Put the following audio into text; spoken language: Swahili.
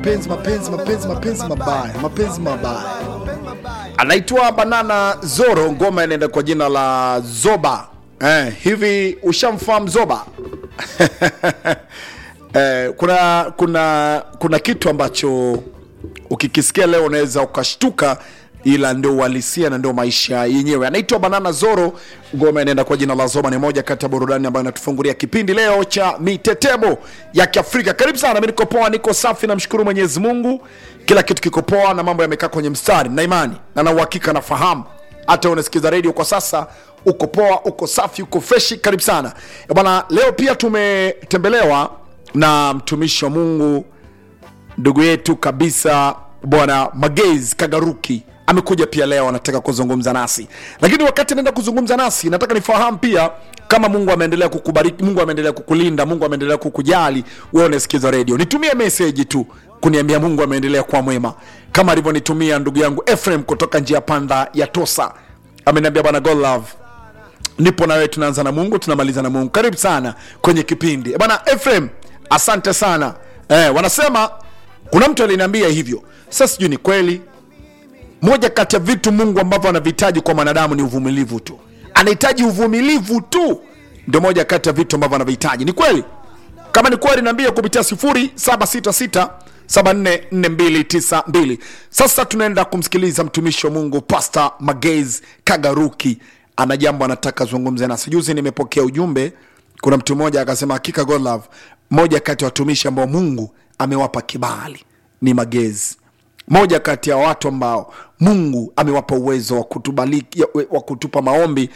Mapenzi, mapenzi, mapenzi, mapenzi mabaya, mapenzi mabaya. anaitwa Banana Zoro, ngoma inaenda kwa jina la Zoba. Eh, hivi ushamfahamu Zoba? eh, kuna kuna kuna kitu ambacho ukikisikia leo unaweza ukashtuka, ila ndio uhalisia na ndio maisha yenyewe. Anaitwa Banana Zoro, ngoma inaenda kwa jina la Zoba. Ni moja kati ya burudani ambayo inatufungulia kipindi leo cha mitetemo ya Kiafrika. Karibu sana, mimi niko poa, niko safi, namshukuru Mwenyezi Mungu, kila kitu kiko poa na mambo yamekaa kwenye mstari na imani na na uhakika nafahamu hata unasikiza redio kwa sasa uko poa uko safi uko freshi karibu sana Eh bwana leo pia tumetembelewa na mtumishi wa mungu ndugu yetu kabisa bwana magezi kagaruki amekuja pia leo anataka kuzungumza nasi lakini wakati anaenda kuzungumza nasi nataka nifahamu pia kama mungu ameendelea kukubariki mungu ameendelea kukulinda mungu ameendelea kukujali wewe unasikiza redio nitumie meseji tu kuniambia mungu ameendelea kuwa mwema kama alivyonitumia ndugu yangu Ephraim kutoka njia panda ya tosa ameniambia bwana God love nipo na wewe tunaanza na mungu tunamaliza na mungu karibu sana kwenye kipindi Eh, bwana Ephraim asante sana eh, wanasema kuna mtu aliniambia hivyo sasa sijui ni kweli moja kati ya vitu mungu ambavyo anavihitaji kwa mwanadamu ni uvumilivu tu anahitaji uvumilivu tu ndio moja kati ya vitu ambavyo anavihitaji ni kweli kama ni kweli niambie kupitia 0766 744292 sasa tunaenda kumsikiliza mtumishi wa mungu pasta magez kagaruki ana jambo anataka zungumze nasi juzi nimepokea ujumbe kuna mtu mmoja akasema hakika God love moja kati ya watumishi ambao mungu amewapa kibali ni magezi moja kati ya watu ambao mungu amewapa uwezo wa kutubaliki- wa kutupa maombi